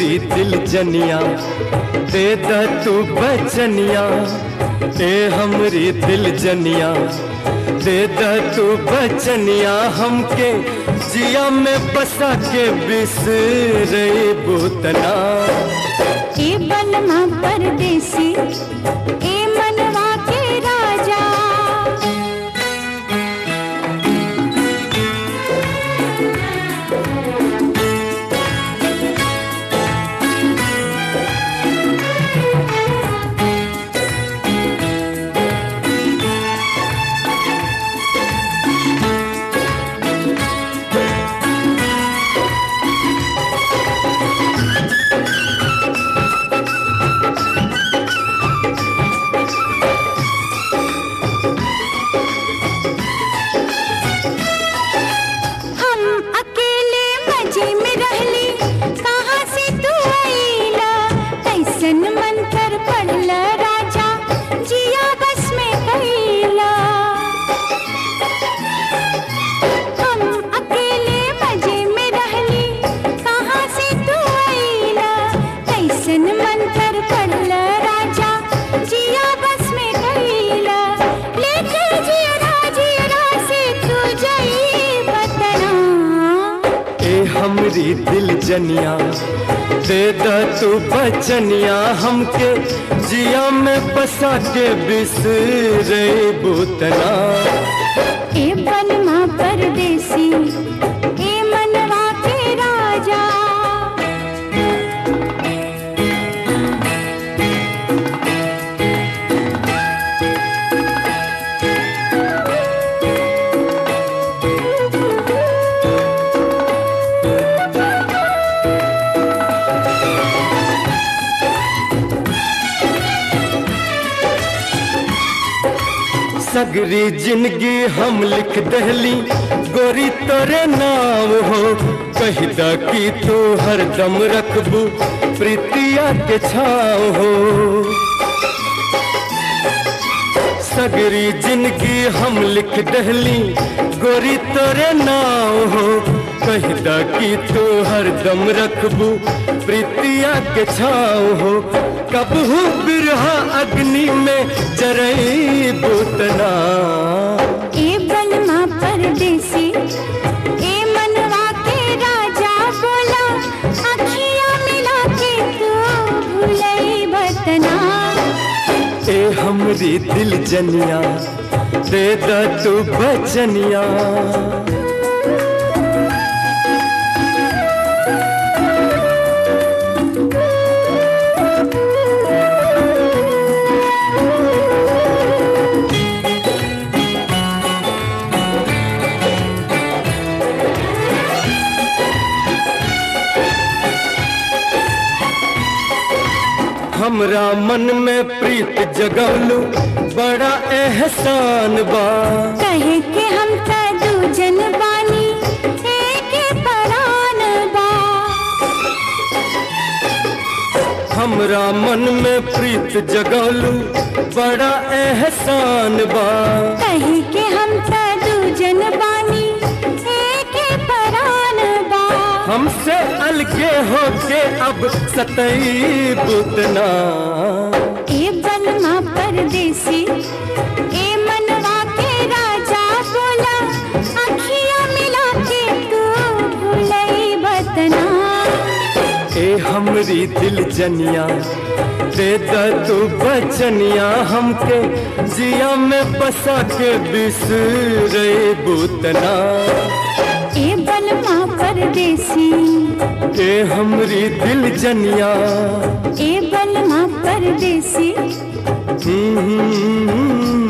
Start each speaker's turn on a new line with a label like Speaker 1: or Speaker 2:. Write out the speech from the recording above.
Speaker 1: हमरी दिल जनिया दे द तू बचनिया ए हमरी दिल जनिया दे द तू बचनिया हमके जिया में बसा के बिसरे बुतना
Speaker 2: ए बनमा परदेसी ए मनवा के राजा हम अकेले मजे में रहली कहाँ से तू आईला कैसन मंत्र पढ़ला राजा जिया बस में कैला हम अकेले मजे में रहली कहाँ से तू आईला कैसन मंत्र पढ़ला राजा जिया बस में कैला लेके जिया जिया से तू जई बतना
Speaker 1: ए हमरी दिल जनिया दे द तू बचनिया हमके जिया में बसा के बिसरे बुतना
Speaker 2: ए बनमा परदेसी ए मनवा के राजा
Speaker 1: सगरी जिंदगी हम लिख दहली गोरी तोरे नाम हो कहदा की तू हरदम रखबू प्रीतिया के छाव हो सगरी जिंदगी हम लिख दहली गोरी तोरे नाव हो कहदा की तू हरदम रखबू प्रीतिया के छाव हो कबहू बिरहा अग्नि में जरई बुतना
Speaker 2: ए बनमा परदेसी ए मनवा के राजा बोला अखियां मिला के तू भूलई बतना
Speaker 1: ए हमरी दिल जनिया दे द तू बचनिया हमरा मन में प्रीत जगवलू बड़ा एहसान बा
Speaker 2: कहे के हम त दूजन बानी एक परान बा
Speaker 1: हमरा मन में प्रीत जगवलू बड़ा एहसान बा
Speaker 2: कहे के हम त दूजन बानी एक परान बा
Speaker 1: हमसे अलगे होके अब सतई बुतना
Speaker 2: ए बनमा परदेसी ए मनवा के राजा बोला अखियां मिला के तू भूलई बतना
Speaker 1: ए हमरी दिल जनिया दे द तू बचनिया हमके जिया में बसा के बिसरे बुतना
Speaker 2: ए बनमा परदेसी
Speaker 1: ए हमरी दिल जनिया
Speaker 2: ए बनमा परदेसी
Speaker 1: हम्म,